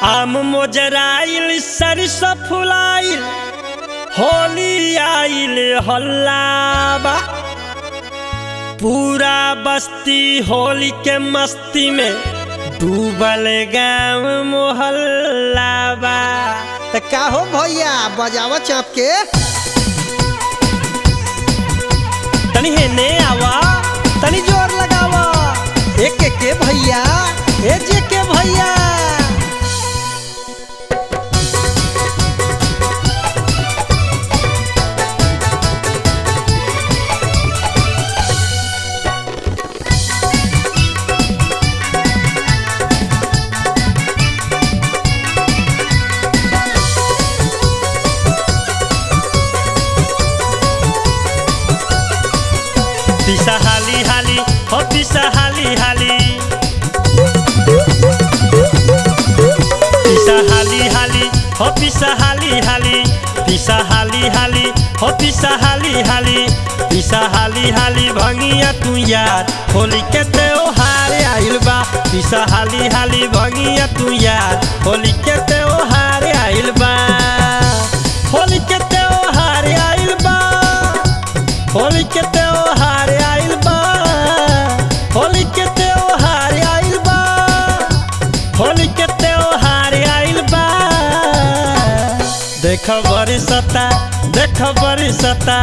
आम मोजराइल सरसों फुलाइल होली आइल हल्लाबा पूरा बस्ती होली के मस्ती में डूबल गाँव मोहल्लाबा त का हो भैया बजावा चाप के तनी हेने आवा तनी जोर लगावा एक एक के भैया ए जे के भैया पिसा हाली हाली हो पिसा हाली हाली पिसा हाली हाली हो पिसा हाली हाली पिसा हाली हाली हो पिसा हाली हाली पिसा हाली हाली भंगिया तू यार होली के त्योहार आइल बा पिसा हाली हाली भंगिया तू यार होली के त्योहार आइल बा होली के त्योहार आइल बा होली के त्योहार आइल बा होली के त्योहार आइल बा होली के त्योहार आइल बा देख बरसता देख बरसता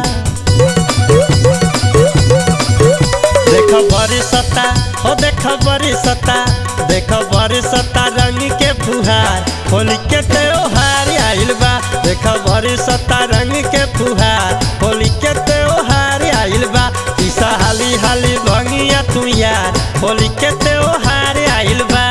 देख बरसता हो देख बरसता देख बरसता रंग के फुहार होली के त्योहार आइल बा देख बरसता रंग के फुहार होली के त्योहार आइल बा ईसा हाली हाली भंगिया तू यार होली के त्योहार आइल बा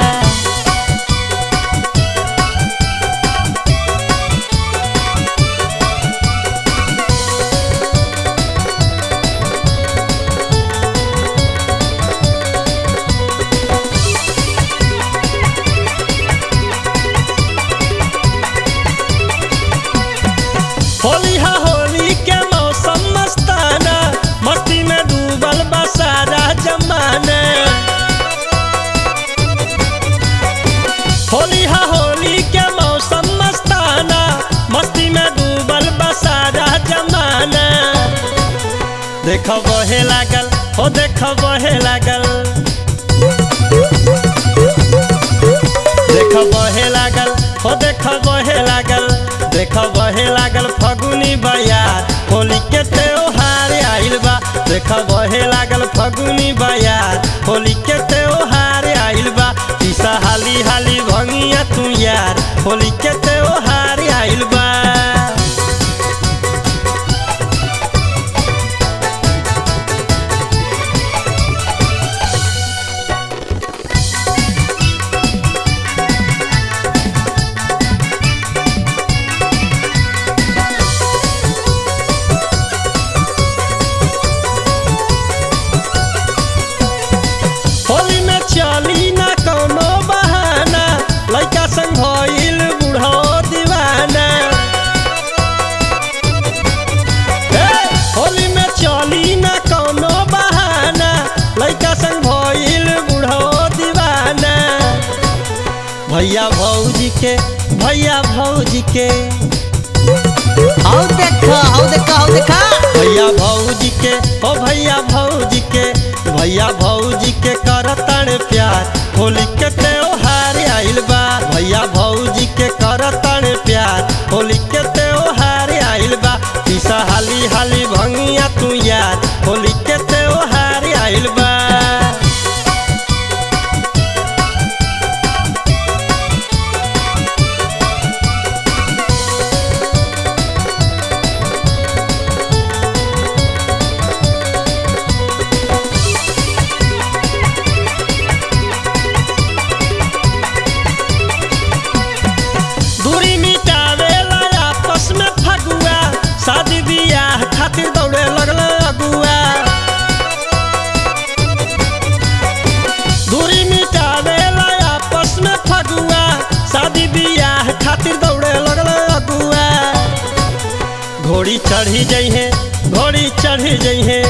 होली हा होली के मौसम मस्ताना मस्ती में डूबल बा सारा जमाना होली हा होली के मौसम मस्ताना मस्ती में डूबल बा सारा जमाना देख बहे लागल हो देख बहे लागल देख बहे लागल हो देख बहे लागल देख बहे लागल फगुनी बयार होली के त्योहार आइल बा देख बहे लागल फगुनी बयार होली के त्योहार आइल बा ईसा हाली हाली भंगिया तू यार होली के त्योहार आइल बा होली में चली ना कोनो बहाना लइका संग भइल बूढ़ो दीवाना हे, होली में चली ना कोनो बहाना लइका संग भइल बूढ़ो दीवाना भैया भौजी के भैया भौजी के आओ देखा आओ देखा आओ देखा भैया भौजी के ओ भैया भौजी के भैया भौजी के करतन प्यार होली के त्योहार आइल बा भैया भौजी के करतन प्यार होली के त्योहार आइल बा पीसा हाली हाली भंगिया तू यार होली के त्योहार आइल बा दूरी मिटावेला आपस में फगुआ शादी बियाह खातिर दौड़े लगल अगुआ दूरी मिटावेला आपस में फगुआ शादी बियाह खातिर दौड़े लगल अगुआ घोड़ी चढ़ी जइहे घोड़ी चढ़ी जइहे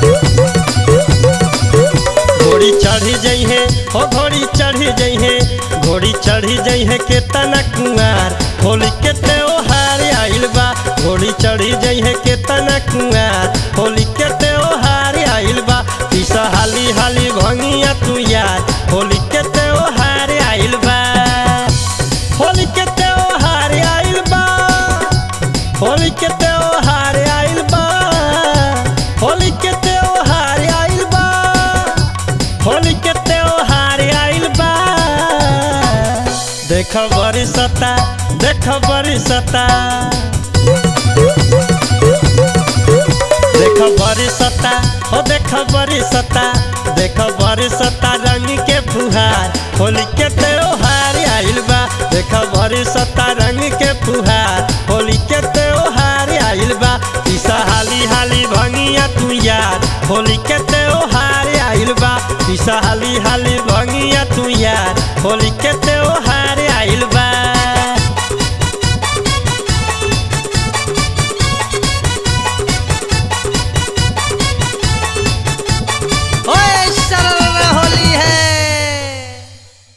घोड़ी चढ़ी जइहे हो घोड़ी चढ़ी जइहे घोड़ी चढ़ी जइहे के तना कुआर होली के त्योहार आइल बा घोड़ी चढ़ी जइहे के तना कुआर होली के त्योहार आइल बा पीसा हाली हाली भंगिया तू यार होली के त्योहार आइल बा होली के त्योहार आइल बा होली के त्योहार आइल बा होली के त्योहार आइल बा होली के त्योहार आइल बा देख बरसता देख बरसता देख बरसता हो देख बरसता देख बरसता रंग के फुहार होली के त्योहार आइल बा देख बरसता रंग के फुहार होली के त्योहार आइल बा ईसा हाली हाली भंगिया तू यार होली के त्योहार आइल बा ईसा हाली हाली भंगिया तू यार होली के त्योहार